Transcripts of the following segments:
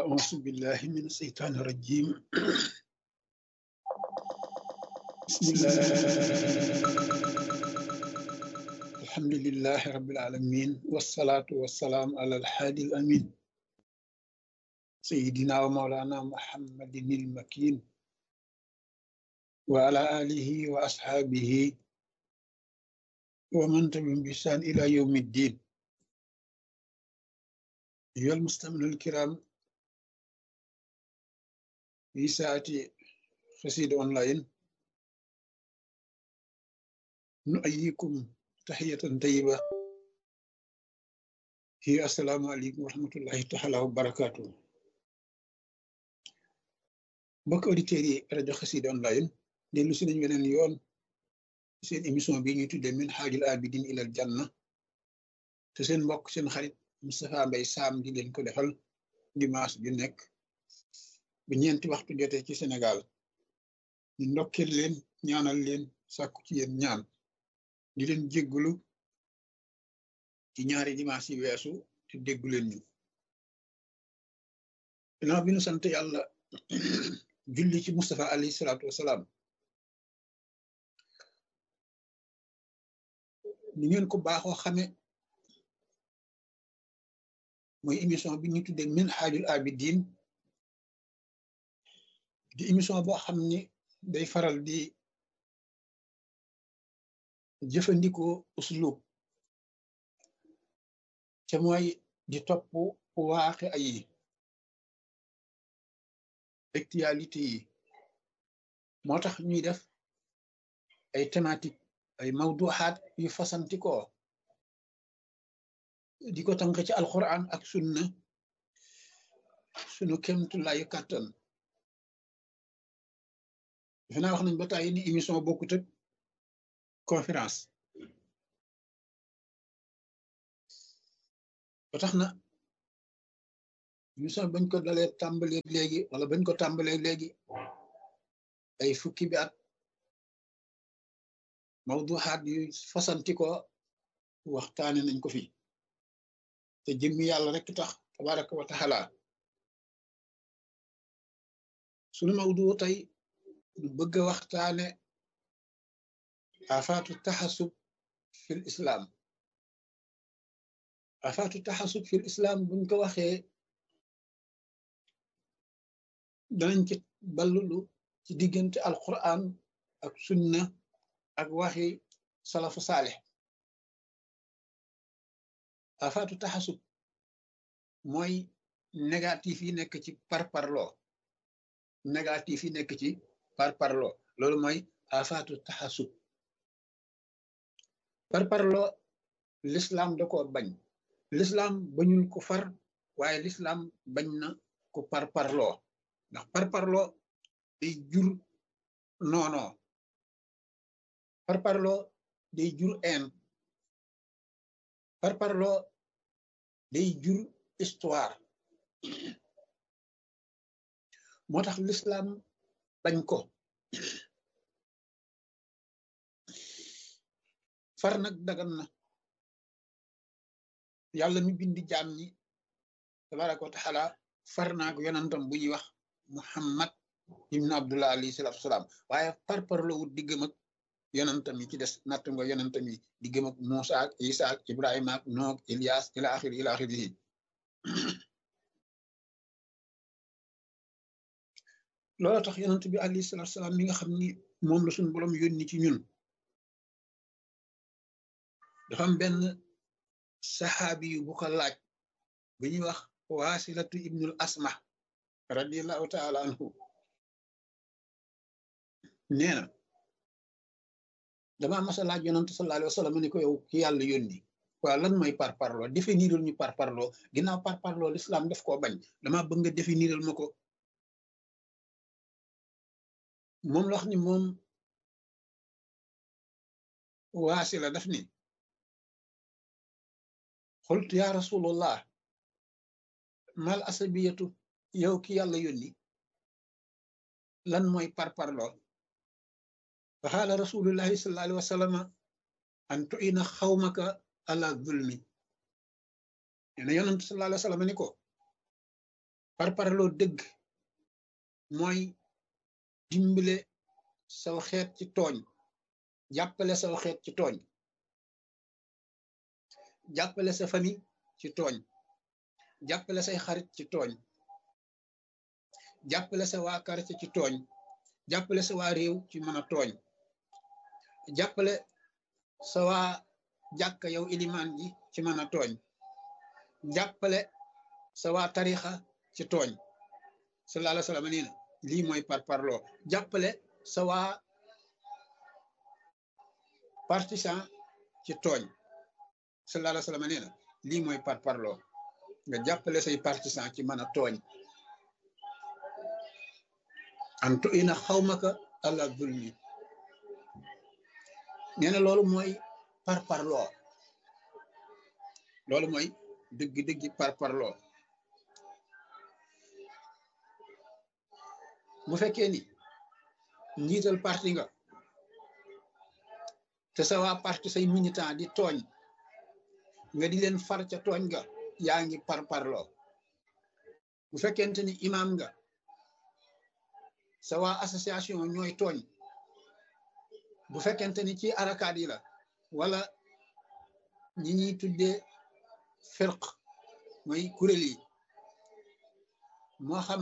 أعوذ بالله من الشيطان الرجيم بسم الله الحمد لله رب العالمين والصلاة والسلام على الحادي الأمين سيدنا ومولانا محمد المكين وعلى آله وأصحابه ومن تبعهم بإحسان إلى يوم الدين أيها المستمعون الكرام في ساعة خسيد أونلاين نؤيكم تحية طيبة هي السلام عليكم ورحمة الله تعالى وبركاته mbokk auditeurs yi rajo Xassida online dellu si nañ weneen yoon seen émission bi ñuy tuddee min xaajul abidin ilal janna te seen mbokk seen xarit Moustapha Mbaye Sam di leen ko defal dimanche ju nekk bu ñeenti waxtu jotee ci Sénégal ñu ndokkeel leen ñaanal leen sàkku ci yéen ñaan di leen jéggulu ci ñaari dimanche yi weesu te déggu leen ñu ginnaaw bi nu sant yàlla julli ci Moustapha alayhi salaatu wasalaam ni ngeen ko baaxoo xame mooy émission bi ñu tuddee min xaajul abidin di émission boo xam ni day faral di jëfandikoo uslub ca mooy di topp waaxe ay actualité yi moo tax ñuy def ay thématique ay mawduxaat yu fasantikoo di ko tànk ci alquran ak sunna sunu kemtulaayu kàttan defe naa wax nañ ba tàyyi ni émission bokkut ak conférence ba tax na émission bañ ko dalee tàmbalee léegi wala bañ ko tàmbalee léegi ay fukki bi at mawduxaat yu fasanti ko waxtaane nañ ko fi te jëmmi yàlla rek tax tabaraka wa taala sunu mawdu tey du bëgg a waxtaane afaatu taxasub fil islam afaatu taxasub fil islam buñ ko waxee danañ ci ballulu ci diggante alquran ak sunna ak waxi salafu saalix afaatu taxasub mooy négatif yi nekk ci parparloo négatif yi nekk ci parparloo loolu mooy afaatu taxasub parparloo l'islam da ko bañ l'islam bañul ko far waaye l'islam bañ na ko parparloo ndax parparloo day jur noonoo parparloo day jur een parparloo day jur histoire moo tax l'islam bañ ko far nag dagan na yàlla mi bindi jaam ñi tabaraka wa taala far naak yonantam bu ñuy wax muhammad ibn abdullah alayhi salatu wasalaam waaye parparloo wut diggam ak yonantam yi ci des natt nga yonantam yi diggam ak Muusa ak Isa ak Ibrahima ak Nuux ak Ilias ila axiri ila axiri loolu tax yonant bi alayhi salatu wasalaam mi nga xam ni moom la suñu borom yónni ci ñun dafa am benn saxaabi yu bu ko laaj bu ñuy wax waasilatu ibnul asma radiallahu taala anhu nee na dama mas a laaj yonante sallallahu alayhi wa sallam ni ko yow ki yàlla yónni waaw lan mooy par parloo définiral ñu par parloo ginnaaw par parloo l'islam def koo bañ dama bëgg nga définiral ma ko moom la wax ni moom waasi la daf ni xultu ya rasulullah mal asabiyatu yow ki yàlla yónni lan mooy par parloo fa xaala rasulullahi sallallahu alayhi wa sallam an tuina xawmaka ala zulmi nee na yonent sallallahu alayhi wa sallam ni ko par parloo dëgg mooy dimbale saw xeet ci tooñ jàppale saw xeet ci tooñ jàppale sa famille ci tooñ jàppale say xarit ci tooñ jàppale sa waa quartier ci tooñ jàppale sa waa réew ci mën a tooñ jàppale sa waa jàkka yow ilimaan ji ci mën a tooñ jàppale sa waa tarixa ci tooñ sallallahu alayhi wa sallam nee na lii mooy par parloo jàppale sa waa partisan ci tooñ sallallahu alayhi wa sallam nee na lii mooy par parloo nga jàppale say partisan ci mën a tooñ antu ina xawmaka ala zulmi nee na loolu mooy par parloo loolu mooy dëgg-dëggi par parloo bu fekkee ni njiital parti nga te sa waa parti say militant di tooñ nga di leen far ca tooñ nga yaa ngi par parloo bu fekkente ni imam nga sa waa association ñooy tooñ bu fekkente ni ci arakaat yi la wala ñi ñuy tuddee firq mooy kuréel yi moo xam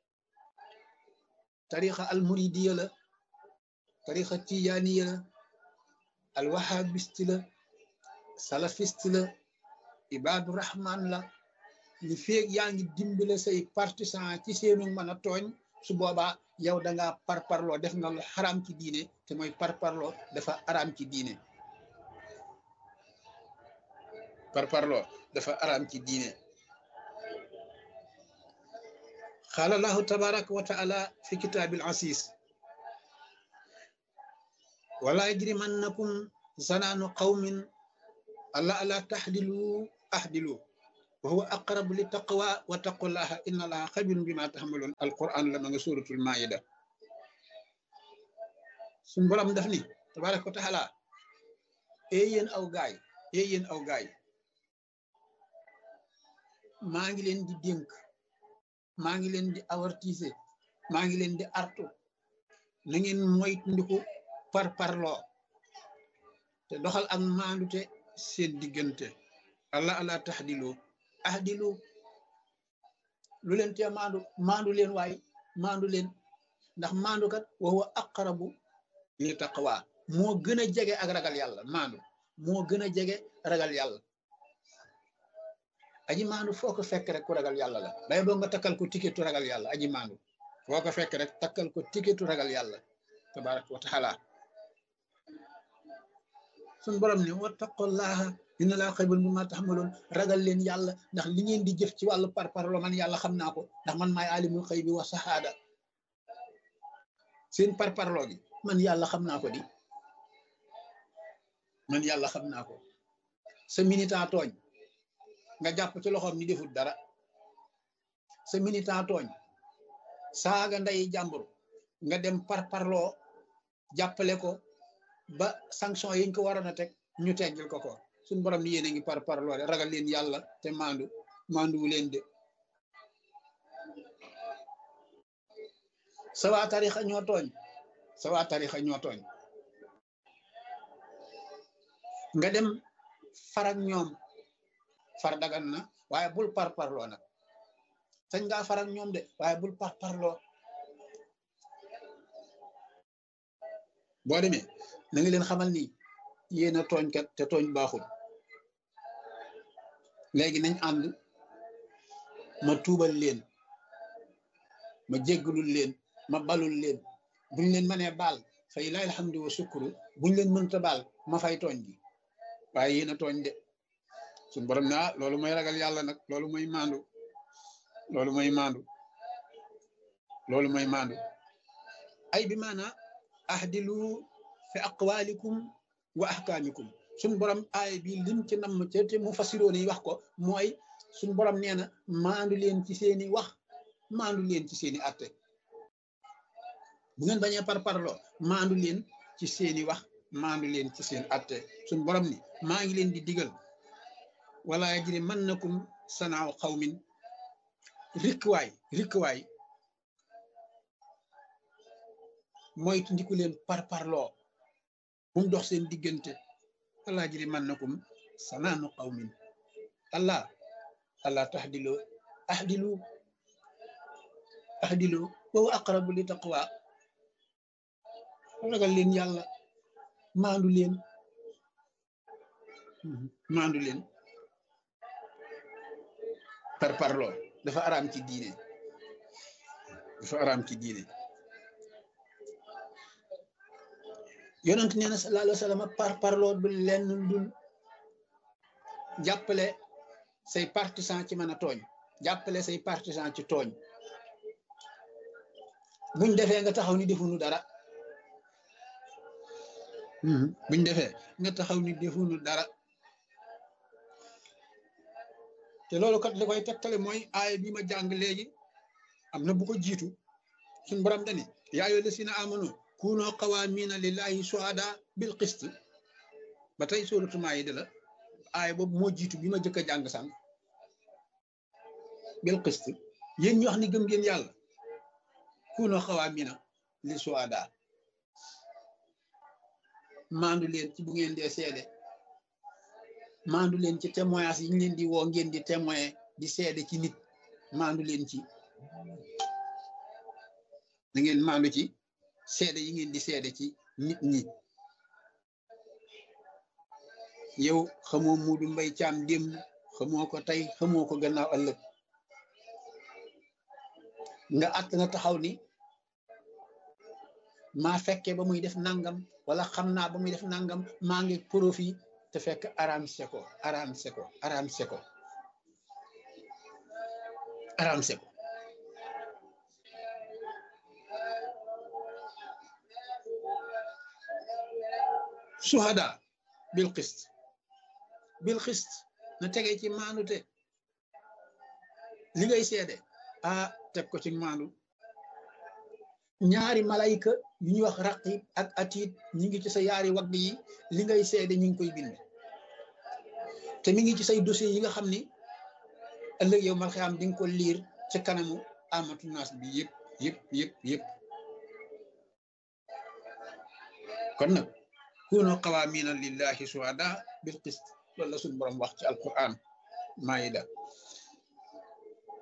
tarixa al muridiya la tarixa tijaaniya la al wahabisti la salafiste la ibaadu rahman la li feeg yaa ngi dimbale say partisan ci seenu mën a tooñ su boobaa yow da ngaa parparloo def nga lu xaraam ci diine te mooy parparloo dafa araam ci diine parparloo dafa araam ci diine qaala allahu tabaraka wa taala fi kitaabil asis wala yajrimannakum zanaanu qawmin alla ala taxdilu ahdilu wa huwa aqrabu li taqwa wa taqullaha inna allaha xabirun bima taxamaloon alquran la ma nga suratul maida suñ borom daf ni tabaraka wa taala ee yéen aw gaay ee yéen aw gaay maa ngi leen di dénk maa ngi leen di avertiser maa ngi leen di artu na ngeen moytandiku par parloo te doxal ak maandute seen diggante allah allah taxdilu ahdilu lu leen tee maandu maandu leen waay maandu leen ndax maandu kat wa huwa aqrabu li taqwa moo gën a jege ak ragal yàlla maandu moo gën a jege ragal yàlla aji maandu foo ko fekk rek ku ragal yàlla la day boo nga takkal ko tiketu ragal yàlla aji maandu foo ko fekk rek takkal ko tiketu ragal yàlla tabaraka wa taala suñ borom ne wattaqullaha inna laa xaybun bi ma taxamaloon ragal leen yàlla ndax li ngeen di jëf ci wàllu parparlo man yàlla xam naa ko ndax man maay alimul xëy bi wa saxaada seen parparlo gi man yàlla xam naa ko di man yàlla xam naa ko sa militant tooñ nga jàpp ci loxoom ni defut dara sa militant tooñ saaga nday jàmbur nga dem parparloo jàppale ko ba sanction yiñ ko waroon a teg ñu teggil ko ko suñ borom ni yéen a ngi par parloo de ragal leen yàlla te maandu maanduwu leen de sa waa tarixa ñoo tooñ sa waa tarixa ñoo tooñ nga dem farak ñoom far dagan na waaye bul par parloo nag sañ ngaa farak ñoom de waaye bul par parloo boo demee na nga leen xamal ni yéen a tooñkat te tooñ baaxul léegi nañ ànd ma tuubal leen ma jéggalul leen ma balul leen buñ leen mënee baal fay laay alhamdu wa sukuru buñ leen mënta baal ma fay tooñ gi waaye yéen a tooñ de suñ borom ne ah loolu mooy ragal yàlla nag loolu mooy maandu loolu mooy maandu loolu mooy maandu ay bi maanaa ahdilu fi aqwalikum wa ahkaamikum suñ borom aay bi lim ci namm ca te mu fasiroon yi wax ko mooy suñ borom nee na maandu leen ci seeni wax maandu leen ci seeni atte bu ngeen bañee par parloo maandu leen ci seeni wax maandu leen ci seen atte suñ borom ni maa ngi leen di digal wala yajri mannakum sanaaw xawmin rikkuwaay rikkuwaay mooy ndiku leen par parloo bu mu dox seen diggante allah jiri man nakum sanaanu qawmin allah allah taxdilu ahdilu ahdilu wa aqrabu li taqwa ragal leen yàlla maandu leen maandu leen par parloo dafa araam ci diine dafa araam ci diine yonent nee na sallallahu alayhi wa sallam par parloo du lenn dul jàppale say partisan ci mën a tooñ jàppale say partisan ci tooñ buñ defee nga taxaw ni defuñu dara buñ defee nga taxaw ni defuñu dara te loolu kat li koy tegtale mooy aaya bi ma jàng léegi am na bu ko jiitu suñ borom dani yaa ayyuha llazina amanu kunu qawaamina lillahi shuhada bil qist ba tey suuratu Maayida la aaya boobu moo jiitu bi ma jëkk a jàng sànq bil qist yéen ñu wax ni gëm ngeen yàlla kunu qawaamina li shuhada maandu leen ci bu ngeen dee seede maandu leen ci témoignage yi ñu leen di woo ngeen di témoin di seede ci nit maandu leen ci da ngeen maandu ci seede yi ngeen di seede ci nit ñi yow xamoo Muudu Mbay Caam démb xamoo ko tey xamoo ko gannaaw ëllëg nga att nga taxaw ni maa fekkee ba muy def nangam wala xam naa ba muy def nangam maa ngi profit te fekk aram seko aram seko aram seko aram seko suhada bil xist bil xist na tege ci maanute li ngay seede ah teg ko ci maandu ñaari malayka yu ñuy wax raqib ak atiit ñi ngi ci sa yaari wagg yi li ngay seede ñu ngi koy bind te mi ngi ci say dossier yi nga xam ni ëllëg yow mal xam di nga ko liir ci kanamu amatu naas bi yëpp yëpp yëpp yëpp kon nag kunu qawaamina lillahi shuhada bil qist loolu la suñu borom wax ci alquran maayida